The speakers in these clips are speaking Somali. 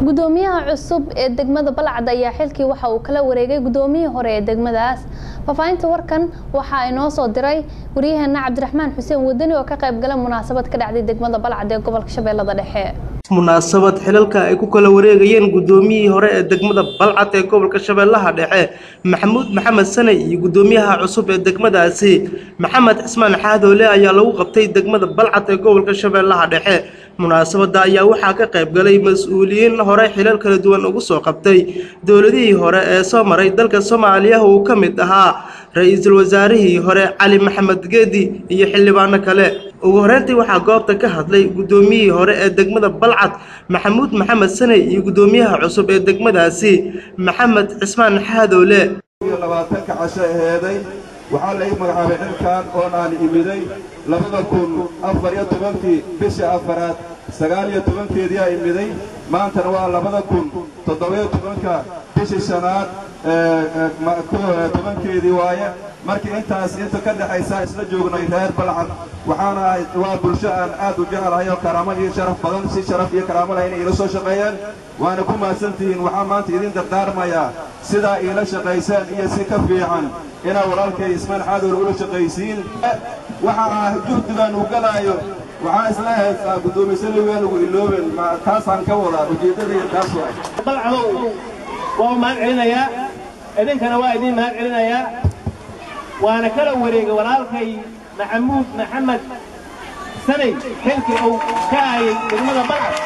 gudoomiyaha cusub ee degmada balcad ayaa xilkii waxa uu kala wareegay gudoomiyihii hore ee degmadaas faahfaahinta warkan waxaa inoo soo diray waryaheena cabdiraxmaan xuseen wadani oo ka qayb galay munaasabad ka dhacday degmada balcad ee gobolka shabeellada dhexe munaasabad xilalka ay ku kala wareegayeen gudoomiyihii hore ee degmada balcad ee gobolka shabeellaha dhexe maxamuud maxamed sanay iyo gudoomiyaha cusub ee degmadaasi maxamed cismaan xaadoole ayaa lagu qabtay degmada balcad ee gobolka shabeellaha dhexe munaasabada ayaa waxaa ka qayb galay mas-uuliyiin hore xilal kala duwan ugu soo qabtay dowladihii hore ee soo maray dalka soomaaliya uu ka mid ahaa ra-iisul wasaarihii hore cali maxamed geedi iyo xildhibaano kale ugu horeyntii waxaa goobta ka hadlay gudoomiyihii hore ee degmada balcad maxamuud maxamed saney iyo gudoomiyaha cusub ee degmadaasi maxamed cismaan xaadoole labaatanka casho aheeday waxaa la ii magacaabay xilkan oon aan imiday labada kun afar iyo tobankii bisha afaraad sagaal iyo tobankeediyaa imiday maantana waa labada kun toddobiyo tobanka bishii shanaad tobankeedii waaye markii intaas inta ka dhexaysa isla joognay reer balcad waxaana waa bulsho aan aad u jecelahay oo karaamo iyo sharaf badan si sharaf iyo karaamo leh inay iila soo shaqeeyeen waana ku mahadsantihiin waxaa maanta idin dardaarmayaa sidaa iila shaqaysaan iyo si ka fiican inaa walaalkay ismaan xaadool ula shaqaysiin waxa ah juhdigaan uu galaayo waxaa isla haysaa guddoomiysaligaa lagu ilooben taasaan ka wadaa ujeeddadaiyo taas waay balcadow waa u mahad celinayaa idinkana waa idiin mahad celinayaa waana kala wareegay walaalkay maxamuud maxamed sanay xilkii uu ka hayay degmada balcad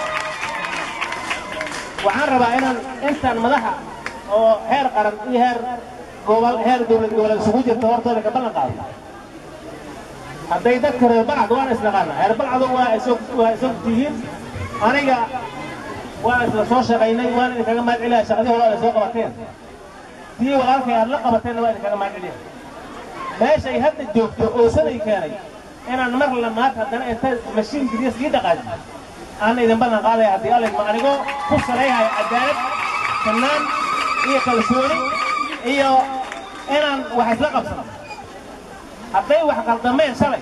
waxaan rabaa inaan intaan madaxa oo heer qaran iyo heer gobol heer dowlad goboleed isugu jirta hortooda ka ballan qaado hadday dadka reer balcad waan isnaqaana reer balcado waa waa isog tihiin aniga waa isla soo shaqaynay waan idinkaga mahad celiyaa shaqadii hore aad soo qabateen tii walaalkay aad la qabateenna waa idinkaga mahad celiya meeshay hadda joogto oo sanay keenay inaan mar lamaad haddana inta mashiin giriya sii dhaqaaji aan idin ballan qaadaya haddii alla ma anigoo ku salayhaya cadaalad fannaan iyo kalsooni iyo inaan wax isla qabsano hadday wax qaldameen shalay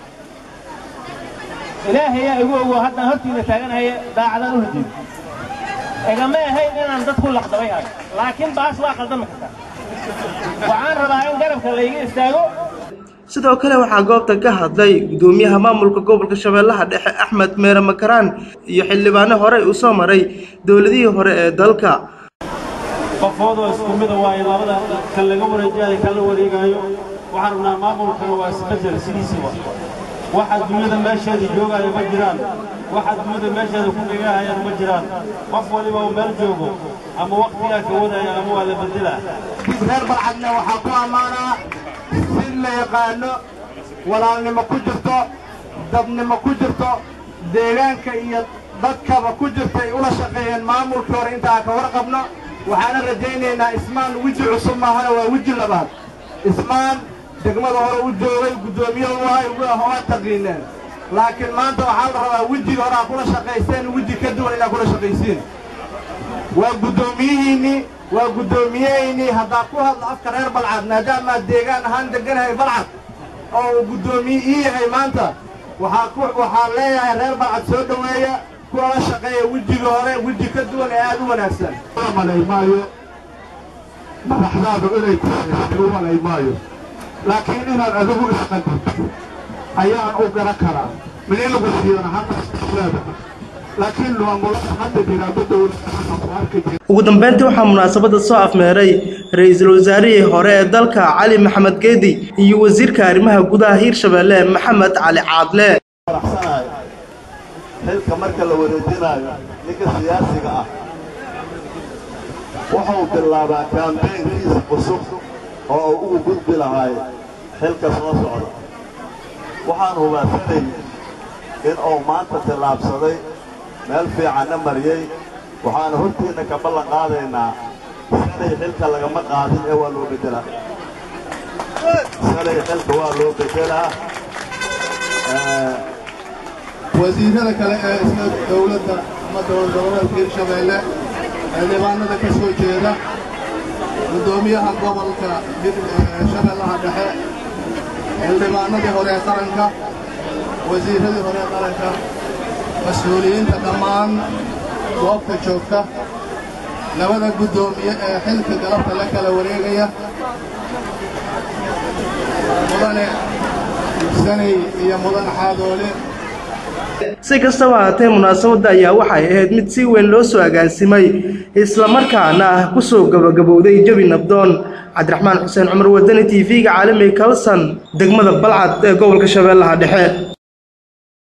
ilaahayaa igu ogo haddaan hortiina taaganaya daacadaan u hadiyo igama ahayn inaan dad ku laqdabay hayo laakiin baas waa qaldami kartaa waxaan rabaa in garabka layga istaago sidoo kale waxaa goobta ka hadlay gudoomiyaha maamulka gobolka shabeellaha dhexe axmed meere makaraan iyo xildhibaano horey u soo maray dowladihii hore ee dalka qofoodoo isku mida waaye labada kan laga wareejiyayo kan la wareegaayo waxaan rabnaa maamulkana waa isbedel sidiisiba waxa dunyada meesheeda joogaayo ma jiraan waxa dunyada meesheeda ku dhegahayaan ma jiraan qof waliba uu meel joogo ama wakhtigaa ka wadaya ama waa la bedelaa reer balcadna waxaa ku ammaanaa si la yaqaano walaalnimo ku jirto dabnimo ku jirto deegaanka iyo dadkaba ku jirtay ula shaqeeyeen maamulkii hore intaa ka warqabno waxaana rajaynaynaa ismaan weji cusub maahana waa weji labaad ismaan degmada hore u joogay guddoomiye u ahay waa taqiineen laakiin maanta waxaa la rabaa wejiga hore aa kula shaqayseen weji ka duwan inaad kula shaqaysiin waa guddoomiyihiinnii waa guddoomiyehaynii haddaa ku hadla afka reer balcad maadaamaa deegaan ahaan deganahay balcad oo uu guddoomiye ii yahay maanta waxaa leeyahay reer balcad soo dhoweeya kuwa la shaqeeya wejiga hore weji ka duwan ee aad u wanaagsan malay maayo madaxdaadu inay tahay u malay maayo laakiin inaad adigu isqadibto ayaan u garan karaa minin lagu siiyana hanaada laakiin maamulada hadda jiraaba dowladda ugu dambeyntii waxaa munaasabada soo afmeeray ra-iisul wasaarihii hore ee dalka cali maxamed geedi iyo wasiirka arrimaha gudaha hiirshabeelle maxamed cali caadle xilka marka la wareejinaayo ninka siyaasiga ah wuxuu bilaabaa kaambeynkiisa cusub oo uu ugu gudbi lahaay xilka soo socda waxaan hubaansanay in uu maanta tillaabsaday meel fiicanna mariyey waxaana hortiinna ka ballan qaadaynaa salay xilka lagama qaadin ee waa loo beddelaa salay xilka waa loo beddelaa wasiirada kale ee isla dowladda ama dowlad goboleedka hirshabeelle xildhibaanada ka soo jeeda guddoomiyaha gobolka shabeellaha dhexe xildhibaanadii hore ee qaranka wasiirradii hore ee qaranka mas-uuliyiinta dhammaan goobta joogta labada guddoomiye ee xilka galabta la kala wareegaya mudane sanay iyo mudan xaadoole si kastaba haatee munaasabadda ayaa waxay ahayd mid si weyn loo soo agaansimay islamarkaana ah ku soo gabagabowday jebi nabdoon cabdiraxmaan xuseen cumar wadani t v-ga caalamiga kalson degmada balcad ee gobolka shabeellaha dhexe